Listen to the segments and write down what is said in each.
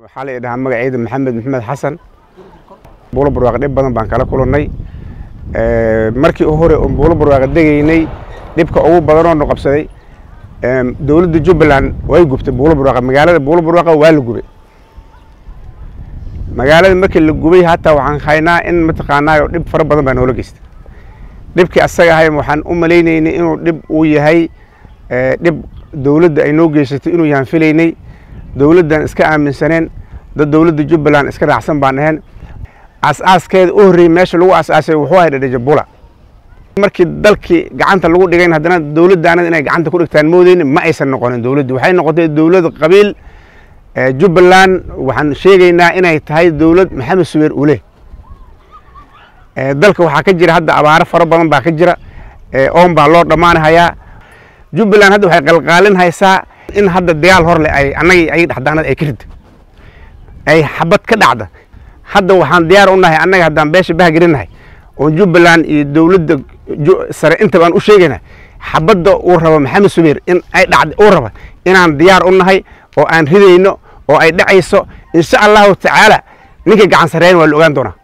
waxaa la idhahaa magaceyda maxamed maxamed xasan buulo barwaaqo dhib badan baan kala kulannay markii u hore oon buulo barwaaqo degaynay dhibka ugu badanoo nu qabsaday dowladda jubbaland way gubtay buulo barwaaqo magaalada buulo barwaaqo waa la gubay magaalada markii la gubay hataa waxaan haynaa in mataqaanaayo dhib fara badan baa noola geystay dhibkii asaga ahay waxaan u malaynaynay inuu dhib uu yahay dhib dowladda ay noo geysatay inuu yahaan filaynay dowladdan iska aaminsaneen dad dowladda jubbaland iska raacsan baan ahayn aas-aaskeeda u horreeyey meesha lagu aas-aasay wuxuu ahay dhadhajabula markii dalkii gacanta lagu dhigayn haddana dowladdaanad inay gacanta ku dhigtaan moodeyni ma aysan noqonin dowladdu waxay noqotay dowlad qabiil jubbaland waxaan sheegaynaa inay tahay dowlad maxamed subeer ule dalka waxaa ka jira hadda abaaro fara badan baa ka jira oon baa loo dhammaanahayaa jubbaland hadda waxay qalqaalin haysaa in hadda dagaal hor leh ay annagii ay dhexdaanad ay ka ridda ay xabad ka dhacda hadda waxaan diyaar u nahay annaga haddaan beesha bahgelinahay oon jubbaland iyo dowladda sare inta baan u sheegaynaa xabadda uu rabo maxamed subeer in ay dhacda uu raba inaan diyaar u nahay oo aan ridayno oo ay dhacayso insha allahu tacaala ninkay gacan sareeyan waa la ogaan doonaa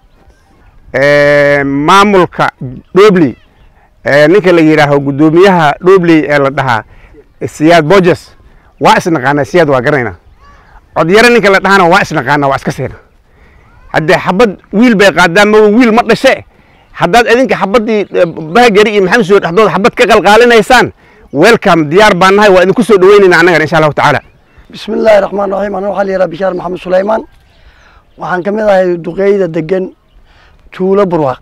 maamulka dhobley ninka la yidhaaho guddoomiyaha dhobley ee la dhahaa siyaad bojes waa isnaqaanaa siyaad waa garanaynaa codyaro ninka la dhahana waa isnaqaanaa waa iska seena haddee xabad wiil bay qaadaan ma wiil ma dhashe haddaad idinka xabaddii bahgari iyo maxamed suur dhexdooda xabad ka qalqaalinaysaan welcome diyaar baan nahay waa idinku soo dhaweynayna annagan insha allahu tacaala bismi illaahi raxmaan raxiim ana waxaa la yidhaha bishaar maxamed sulaymaan waxaan ka mid ahay duqeyda degan tuulo burwaaq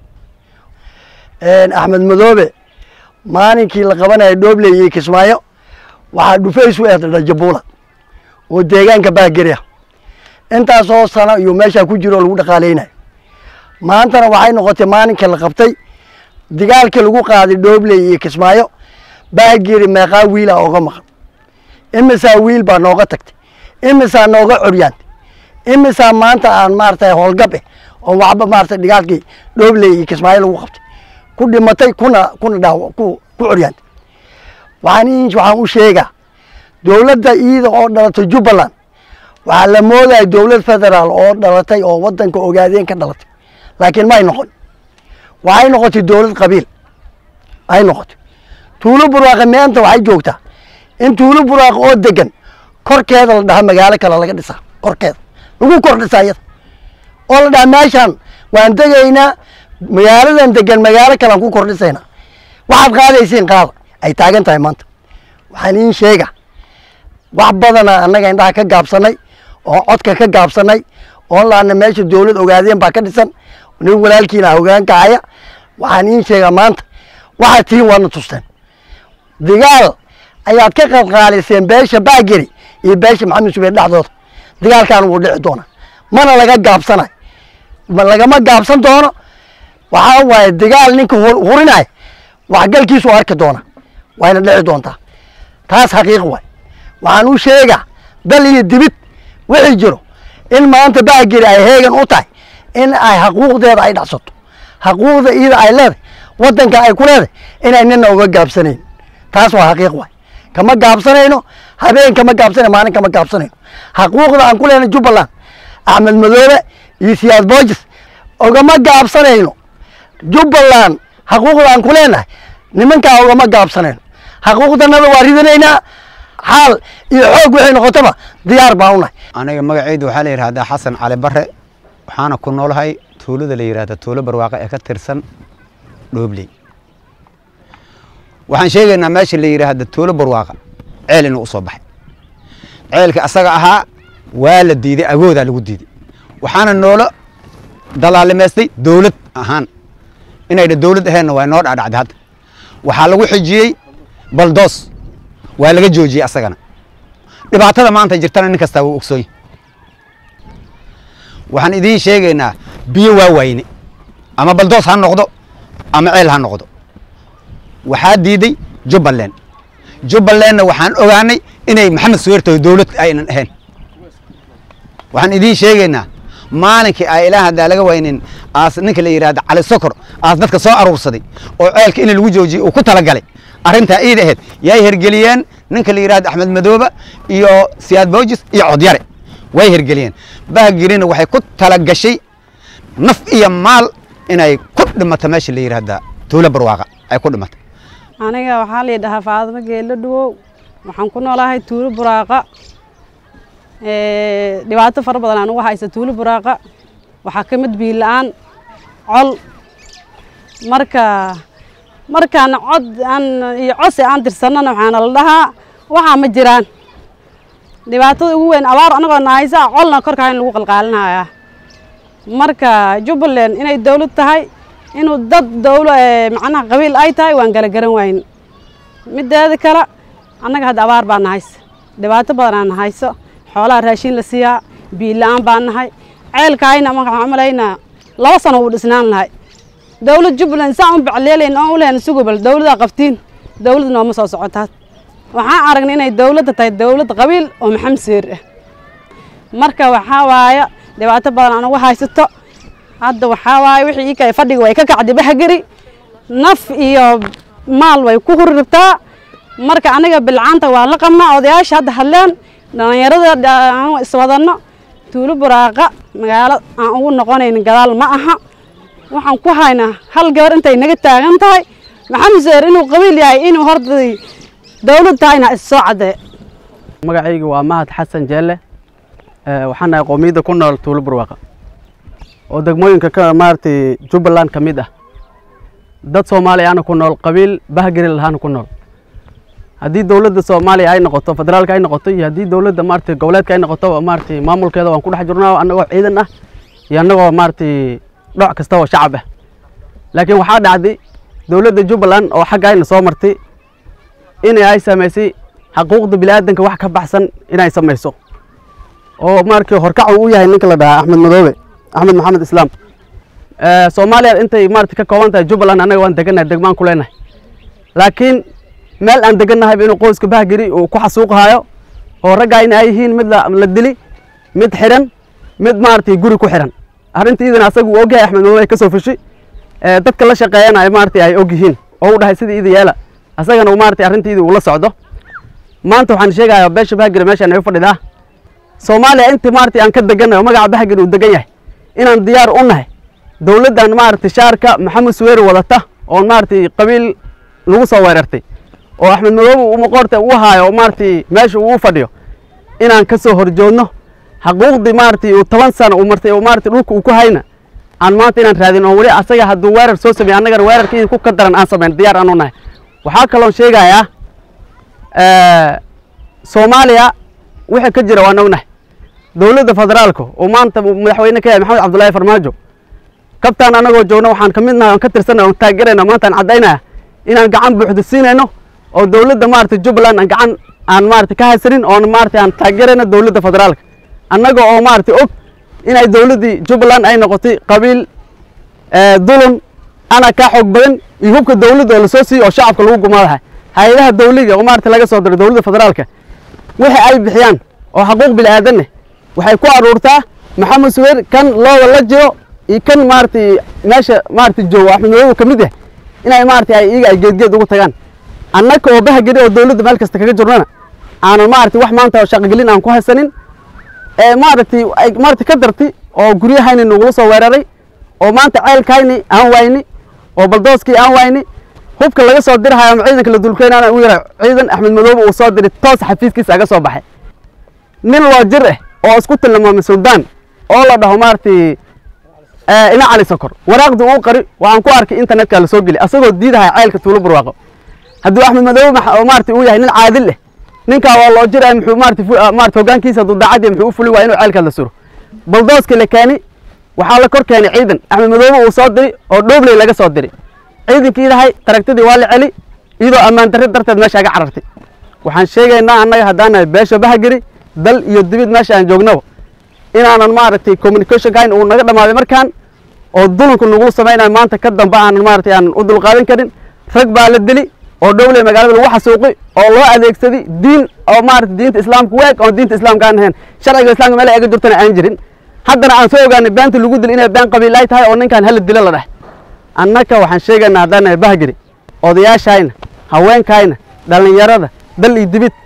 axmed madoobe maalinkii la qabanaya dhoobley iyo kismaayo waxaa dhufays u ehda dhajabuula oo deegaanka baageri ah intaasoo sano iyo meeshaa ku jiro oo lagu dhaqaaleynayo maantana waxay noqotay maalinka la qabtay dagaalkii lagu qaaday dhoobley iyo kismaayo baageri meeqaa wiila ooga maqan imisaa wiil baa nooga tagtay imisaa nooga coryaantay imisaa maanta aan maaragtay howlgab eh oo waxba maaragtay dhigaalkii dhoobley iyo kismaayo lagu qabtay ku dhimatay kuna kuna dhaaw ku ku coryaantay waxaan waxaan u sheegaa dowladda iida oo dhalatay jubbaland waxaa la moodaya dowlad federaal oo dhalatay oo waddanka ogaadeen ka dhalatay laakiin may noqon waxay noqotay dowlad qabiil ay noqotay tuulo burwaaqe meenta waxay joogtaa in tuulo burwaaq oo degan korkeeda la dhaha magaalo kale laga dhisaa korkeeda lagu kor dhisaa iyada oo la dhaha meeshaan waan degaynaa magaaladan degan magaalo kalean ku kor dhisaynaa waxaad qaadaysiin qaada ay taagan tahay maanta waxaan iin sheega wax badana annaga indhaha ka gaabsanay oo codka ka gaabsanay oon laana meesha dowlad ogaadeen baa ka dhisan nin walaalkiina hogaanka haya waxaan iin sheegaa maanta waxaad tihiin waadna tusteen dagaal ayaad ka qalqaaliseen beesha baageri iyo beesha maxamed subeer dhexdooda dagaalkan wuu dhici doonaa mana laga gaabsanayo lagama gaabsan doono waxaa waaye dagaal ninka hurinaya waxgalkiisu arki doona wayna dhici doontaa taas xaqiiq waay waxaan u sheegaa dal iyo dibid wixii jiro in maanta baageri ay heegan u tahay in ay xaquuqdeeda ay dhacsato xaquuqda iyada ay leedahay waddanka ay ku leedahay inay nina uga gaabsanayn taas waa xaqiiq waay kama gaabsanayno habeen kama gaabsanayno maalin kama gaabsanayno xaquuqda aan ku leenahay jubbaland axmed madoobe iyo siyaad boojes ogama gaabsanayno jubbaland xaquuqda aan ku leenahay nimankaa ogama gaabsanayno xaquuqdanada waa ridanaynaa xaal iyo xoog waxay noqotaba diyaar baan unahay aniga magaceydu waxaa la yidhahdaa xasan cali bare waxaana ku noolahay tuulada la yidhahda tuulo barwaaqo ee ka tirsan dhoobley waxaan sheegaynaa meesha la yidhaahda tuulo barwaaqa ceel inuu usoo baxay ceelka asaga ahaa waa la diiday agoodaa lagu diiday waxaana noola dalaalimaystay dowlad ahaan inayna dowlad aheenna waa noo dhacdhacday hadda waxaa lagu xijiyey baldoos waa laga joojiyey asagana dhibaatada maanta jirtana nin kastaa wuu ogsoonya waxaan idiin sheegaynaa biyo waa wayne ama baldoos ha noqdo ama ceel ha noqdo waxaa diiday jubbaland jubbalandna waxaan ogaanay inay maxamed suweerto dowlad aynan ahayn waxaan idiin sheegaynaa maalinkii ay ilaa haddaa laga waynin aas ninka la yidhahda cali sokor aas dadka soo aruursaday oo ceelka in lagu joojiyey uu ku talagalay arrintaa iida ahayd yay hergeliyeen ninka la yidhahda axmed madooba iyo siyaad boojis iyo codyare way hirgeliyeen bahgirina waxay ku talagashay naf iyo maal inay ku dhimato meesha la yidhaahda tuulo barwaaqa ay ku dhimato aniga waxaa la dhahaa faadimo geelo dhawow waxaan ku noolahay tuulo buraaqa dhibaato fara badan aan uga haysa tuulo buraaqa waxaa ka mid biyo la-aan col marka markaan cod aan iyo codsi aan tirsanana waxaana la dhahaa waxaa ma jiraan dhibaatada ugu weyn abaar anagoo nahaysa colna korkaa in lagu qalqaalinaya marka jubbaland inay dawlad tahay inuu dad dawlo macnaha qabiil ay tahay waan kala garan wayn mideeda kale annaga hadda abaar baa nahaysa dhibaato badan aan nahayso xoolaha raashin la siiyaa biyo la-aan baan nahay ceelkaayna waxaan umalaynaa laba sano wuu dhisnaan lahay dawlad jubbaland saan u bacleelayn oon u lehen sugubal dawladaa qabtiin dawlad nooma soo socotaa waxaan aragnay inay dawladda tahay dawlad qabiil oo maxamed seer ah marka waxaa waaya dhibaato badan aan uga haysato hadda waxaa waaye wixii ii kale fadhiga way ka kacday bahgari naf iyo maal way ku huri rabtaa marka aniga bilcaanta waa la qabnaa odayaasha hadda hadleen dhallinyarada aan iswadanno tuulo buraaqa magaalo aan ugu noqonayn gadaal ma aha waxaan ku haynaa hal gabar intay naga taagan tahay maxamed seer inuu qabiil yahay inuu horta dawlad tahayna issoo caddee magacayga waa mahad xasan jeelle waxaan nahay qoomiyadda ku nool tuulo burwaaqa oo degmooyinka ka maaragtay jubbaland ka mid ah dad soomaaliya ana ku nool qabiil bahgari lahaana ku nool haddii dowladda soomaaliya ay noqoto federaalka ay noqoto iyo haddii dowladda maaragtay goboleedka ay noqoto maaragtay maamulkeeda waan ku dhex jirnaa annagoo ciidan ah iyo annagoo maaragtay dhoc kasta oo shacab ah laakiin waxaa dhacday dowladda jubbaland oo xagga ayna soo martay inay ay samaysay xaquuqda bini'aadanka wax ka baxsan inay samayso oo markii horkac uu u yahay ninka la dhahaa axmed madoobe axmed maxamed islaam soomaaliya intay maarata ka kooban tahay jubbaland annaga waan degannahay degmaan ku leenahay laakiin meel aan degannahayba inuu qoyska bahgiri uu ku xasuuqahayo oo raggaa in ay yihiin mid la dili mid xidhan mid maaragtay guri ku xidhan arrinta iidan asaga uu ogyahay axmed madoobe ay ka soo fushi dadka la shaqeeyana ay maaragtay ay og yihiin oo u dhahay sidii ida yeela asagana maaragtay arrintiidii uu la socdo maanta waxaan sheegayaa beesha bahgiri meeshaan ay u fadhidaa soomaaliya intii maaragtay aan ka degannahay oo magaca bahgiri uu degan yahay inaan diyaar u nahay dowladdan maaragtay shaarka maxamed suweeri wadata oon maaragtay qabiil lagu soo weerartay oo axmed madoobe uu maqoorta u haayo oo maaragtay meesha uu fadhiyo inaan ka soo horjoodno xaquuqdii maaragtay uu toban sano uu martay oo maaragtay dhulka uu ku hayna aan maanta inaan raadin oo weli asaga hadduu weerar soo sameeye annagana weerarkii ku ka daran aan samayn diyaar aan u nahay waxaa kaloon sheegayaa soomaaliya wixii ka jira waan ognahay dowladda federaalka oo maanta madaxweyne ka yahay maxamed cabdullaahi farmaajo kabtaan annagoo joogno waxaan ka midnahay oon ka tirsanay oon taageerayna maantaan caddaynaya inaan gacan buuxda siinayno oo dowladda maaragtay jubbaland aan gacan aan maaragtay ka haysanin oon maaragtay aan taageerayno dowladda federaalka annaga oo maaragtay og inay dowladdii jubbaland ay noqotay qabiil dulun ana kaa xoog badan iyo hubka dowladda oo lasoo siiyo oo shacabka lagu gumaadahay hay-adaha dawliga oo maaragtay laga soo diray dowladda federaalka wixii ay bixiyaan oo xaquuq bini'aadanne waxay ku aruurtaa maxamed suweer kan looda la jiro iyo kan maaragtay meesha maaragtay joogo axmed madoobe ka mid ah inay maaragtay ay iyaga ay geedgeed ugu tagaan annaga oo bahageli oo dowladda meel kasta kaga jirnana aanan maaragtay wax maanta shaqogelin aan ku haysanin ee maaragtay ay maaragtay ka dartay oo guryahayni nagula soo weeraray oo maanta ceelkayni aan wayni oo baldooskii aan wayni hubka laga soo dirhayo ama ciidanka la dulkeenana u yara ciidan axmed madoobe uu soo diray toos xafiiskiisa aga soo baxay nin loo jir ah oo isku tilmaamay suldaan oo la dhaho maaragtay ina cali sokor waraaqdii uu qari waxaan ku arkay internetka la soo geli asagoo diidahaya ceelka tuulo barwaaqo hadduu axmed madoobe maaragtay uu yahay nin caadil ah ninkaa waa loo jiraya muxuu maaragtay maaragtay hoggaankiisa hadduu daacadii muxuu u fuli waa inuu ceelkaas la suro baldooskii la keeni waxaa la kor keenay ciidan axmed madoobe uu soo diray oo dhoobley laga soo diray ciidankii idahay taragtadii waa la celi iyadoo ammaan darri darteed meesha aga carartay waxaan sheegaynaa annaga haddaan nahay beesha bahageri dal iyo dibid meesha aan joognaba inaanan maaragtay communication kayn uu naga dhammaaday markaan oo dulanku nagu samaynayo maanta ka dambe aanan maaragtay aanan u dulqaadan karin rag baa la dili oo dhowley magaalada lagu xasuuqi oo loo adeegsaday diin oo maaragtay diinta islaamka weeg oo diinta islaamka aan ahayn sharciga islaamka meel ay aga jirtana aan jirin haddana aan soo ogaanay beenta lagu dil inay been qabiil ay tahay oo ninkan hala dilo la dheh annaka waxaan sheegaynaa haddaan nahay bahgeri odayaashayna haweenkayna dhallinyarada dal iyo dibid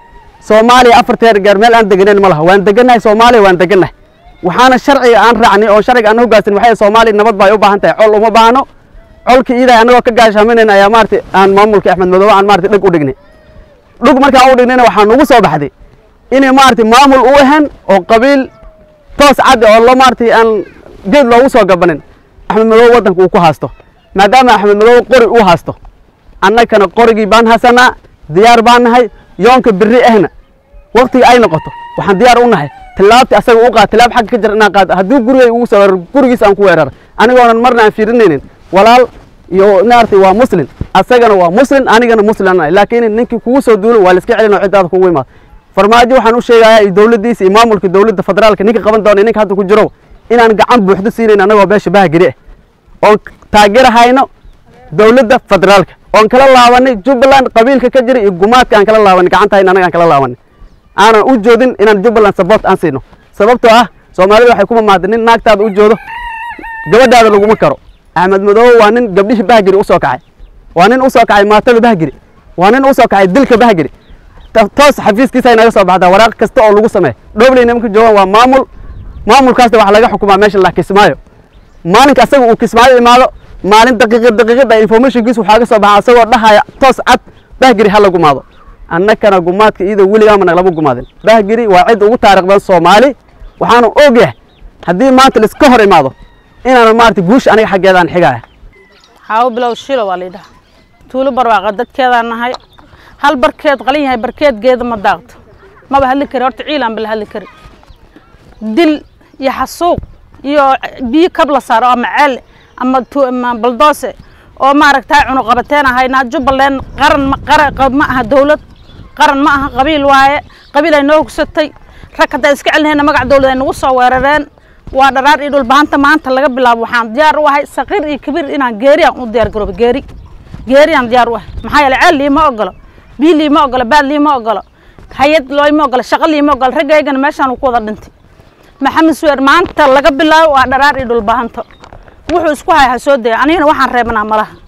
soomaaliya afarteer gaar meel aan deganeyn ma laha waan degannahay soomaaliya waan degannahay waxaana sharciga aan raacnay oo sharciga aan hoggaansan waxay soomaaliya nabad baa ay u baahan tahay col uma baahno colka iidahay annagoo ka gaashaaminayn ayaa maaragtay aan maamulka axmed madoobe aan maaragtay dhag u dhignay dhug markaan u dhignayna waxaa nugu soo baxday inay maaragtay maamul u ahan oo qabiil toos cad oo lo maaragtay aan geed loogu soo gabanin axmed madoobe waddanka uu ku haasto maadaama axmed madoobe qori uu haasto annagana qorigii baan hasanaa diyaar baan nahay yoonka birri ahna waqtiga ay noqoto waxaan diyaar u nahay tilaabti asaga u qaad tilaab xagga ka jira inaan qaado haddii gurigay ugu soo weerar gurigiis aan ku weerara anigoonan marna aan fiirinaynin walaal iyo maaragtay waa muslim asagana waa muslim anigana muslim aan nahay laakiin ninkii kugu soo duulo waa la iska celin oo ciddaada kugu imaado farmaajo waxaan u sheegayaa iyo dowladdiisa iyo maamulka dowladda federaalka ninka qaban doona ninka hadda ku jiro inaan gacan buuxdo siinayn annagoo beesha bahagiri ah oon taageerahayno dowladda federaalka oon kala laabanay jubbaland qabiilka ka jira iyo gumaadka aan kala laabanay gacantahayna annaga aan kala laabanay aanan u joodin inaan jubbaland support aan siino sababtoo ah soomaalida waxay ku mamaaday nin naagtaada u joodo gabadhaada laguma karo axmed madoobe waa nin gabdhihii bahgiri u soo kacay waa nin u soo kacay maatada bahgiri waa nin u soo kacay dilka bahgiri Ta- toos xafiiskiisa ay naga soo baxdaa waraaq kasta oo lagu sameeyo dhobley nimanka joogaan waa maamul maamulkaasna waxaa laga xukumaa meesha la kismaayo maalinka asaga uu kismaayo imaado maalin daqiiqad daqiiqada informationkiisa waxaa ka soo baxa asagoo dhahaya toos cad bahgiri ha la gumaado annakana gumaadka iyadoo weligaama naglama gumaadin bahgiri waa cid ugu taariikh badan soomaali waxaanu ogyahay haddii maanta laiska hor imaado inaanan maaragtay guusha aniga xaggeeda aan xigaya xaawo bilow shilo waa laydhaha tuulo barwaaqa dadkeedaan nahay hal barkeed qalin yahay barkeed geeda ma daaqto maba hadli kari horta ciilaan bala hadli kari dil iyo xasuuq iyo biyo kab la saaro ama ceel ama tu- ama baldoose oo maaragtay cunuqabateen ahaynaa jubbaland qaran ma qara qa- ma aha dowlad qaran ma aha qabiil waaye qabiil ay noo hugsatay rag haddaa iska celinayna magac dowlad ay nagu soo weerareen waa dharaar iyo dhulbahanta maanta laga bilaabo waxaan diyaar u ahay saqiir iyo kabiir inaan geeri aan u diyaar garoobo geeri geeri aan diyaar u ahay maxaa yeelay ceel liima ogolo biyo liima ogolo baad liima ogolo hay-ad looma ogolo shaqo liima ogolo raggaygana meeshaan uu ku wada dhintay maxamed suweer maanta laga bilaabo waa dharaar iyo dhulbahanto wuxuu isku hay ha soo daya anigana waxaan reebanaa malaha